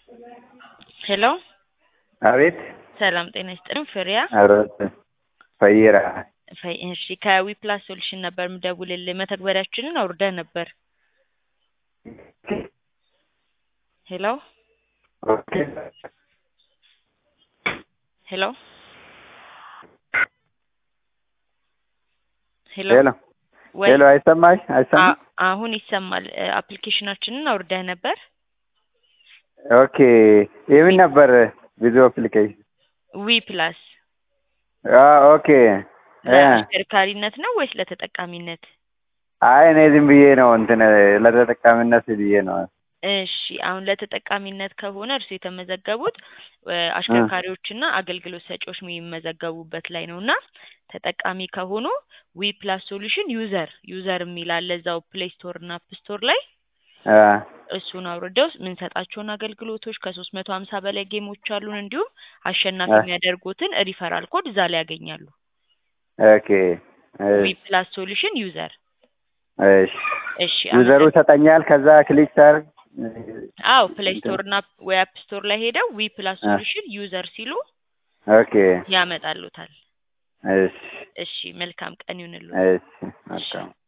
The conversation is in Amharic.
ሄሎ አቤት ሰላም ጤና ይስጥልኝ። ፍሬያ አብሮት ፈይራ ፈይ እሺ ከዊፕላስ ሶሉሽን ነበር ምደውልልህ። መተግበሪያችንን አውርደህ ነበር። ሄሎ ኦኬ ሄሎ ሄሎ ሄሎ ወይ ሄሎ አይሰማሽ አይሰማሽ አ- አሁን ይሰማል። እ፣ አፕሊኬሽናችንን አውርደህ ነበር። ኦኬ የምን ነበር ብዙ አፕሊኬሽን ዊ ፕላስ ኦኬ እ፣ ለአሽከርካሪነት ነው ወይስ ለተጠቃሚነት? አይ እኔ ዝም ብዬ ነው እንትን ለተጠቃሚነት ብዬ ነው እሺ አሁን ለተጠቃሚነት ከሆነ እርሱ የተመዘገቡት እ፣ አሽከርካሪዎችና አገልግሎት ሰጪዎች የሚመዘገቡበት ላይ ነው እና ተጠቃሚ ከሆኑ ዊ ፕላስ ሶሉሽን ዩዘር ዩዘር የሚል አለ እዛው ፕሌይ ስቶር እና አፕ ስቶር ላይ እ፣ እሱን አውርደው የምንሰጣቸውን አገልግሎቶች ከሶስት መቶ ሀምሳ በላይ ጌሞች አሉን እንዲሁም አሸናፊ እ። የሚያደርጉትን ሪፈራል ኮድ እዛ ላይ ያገኛሉ። ኦኬ ዊ እሺ ፕላስ ሶሉሽን ዩዘር እሺ እሺ ዩዘሩ አመሰግ- ሰጠኛል ከዛ ክሊክ ሳርግ አዎ ፕሌይ ስቶር እና ወይ አፕ ስቶር ላይ ሄደው ዊ ፕላስ እ። ሶሉሽን ዩዘር ሲሉ ኦኬ ያመጣሉታል። እሺ እሺ መልካም ቀን ይሁንልዎት። እሺ እሺ መልካም